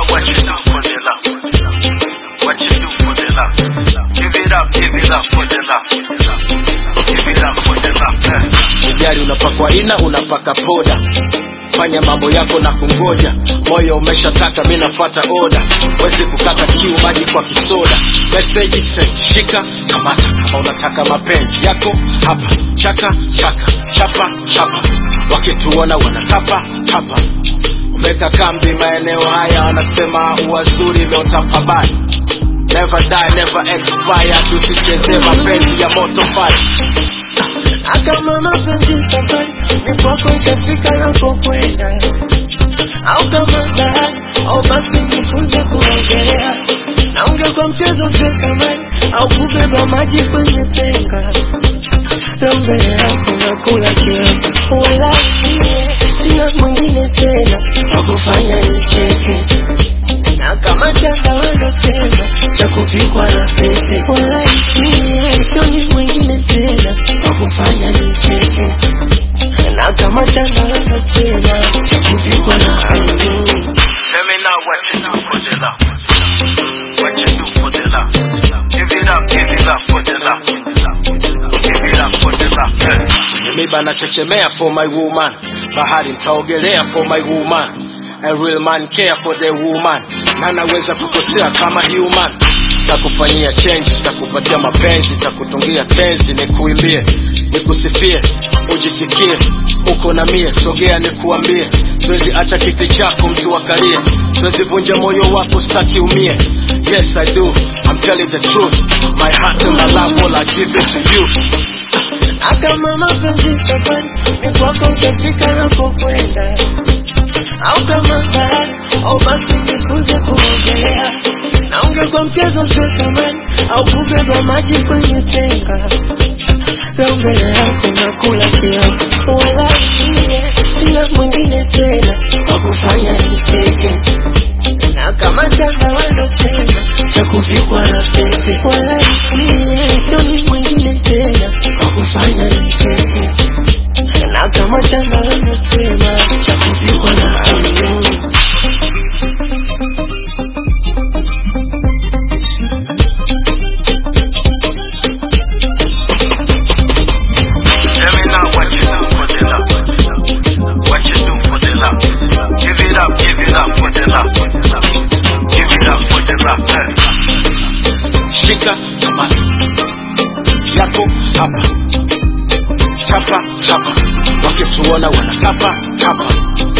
know what you do for the love. What you do for the love. Give it up, give it up for the love. Give it up for the love. eh. Ujali unapakwa ina, unapaka poda. Fanya mambo yako na kungoja, moyo umeshataka, mi nafuata oda. Wezi kukata kiu, maji kwa kisoda. Message send, shika kamata, kama unataka mapenzi yako hapa. Chaka chaka, chapa chapa, wakituona wanatapa tapa. Umeka kambi maeneo haya, wanasema uwazuri imeotapabani Never die, never expire, tusicheze mapenzi ya moto fire. Kama mapenzi safari ni kwako ishafika napokwenda, au kama bahari au basi nifunze kuogelea, na ungekuwa mchezo sekamani au kubeba maji kwenye tenga, na mbele yako nakula kiapo, wala sie sina mwingine tena wa kufanya nicheke na kama chandarana tena cha kuvikwa na pete, wala sie sioni mwingine tena wa kufanya nicheke na kama chandarana tena cha kuvikwa na pete. Let me know what you do for the love. What you do for the love. Give it up, give it up for the love. Give it up for the love. eh. Kwenye miba nachechemea for my woman, bahari nitaogelea for my woman. A real man care for the woman, na naweza kukosea kama human. Takufanyia change, takupatia mapenzi, takutungia tenzi, nikuimbie, nikusifie, ujisikie uko na mie, sogea nikuambie, siwezi acha kiti chako mtu akalie, siwezi vunja moyo wako, staki umie. Yes I do, I'm telling the truth, my heart and my love all I give it to you. kama mapenzi safari ni kwako ishafika napokwenda, au kama bahari au basi nifunze kuogelea, na ungekuwa mchezo sekamani au kubeba maji kwenye tenga, na mbele yako nakula kiapo, wala sie sina mwingine tena wa kufanya nicheke na kama chandarana tena cha kuvikwa na pete, wala sie sioni mwingine tena wa kufanya nicheke na kama chandarana tena cha kuvikwa na pete. Let me know what you do for the love. What you do for the love. Give it up, give it up for the love. Give it up for the love. eh. shika kamata yako hapa chapa chapa wakituona wanatapa tapa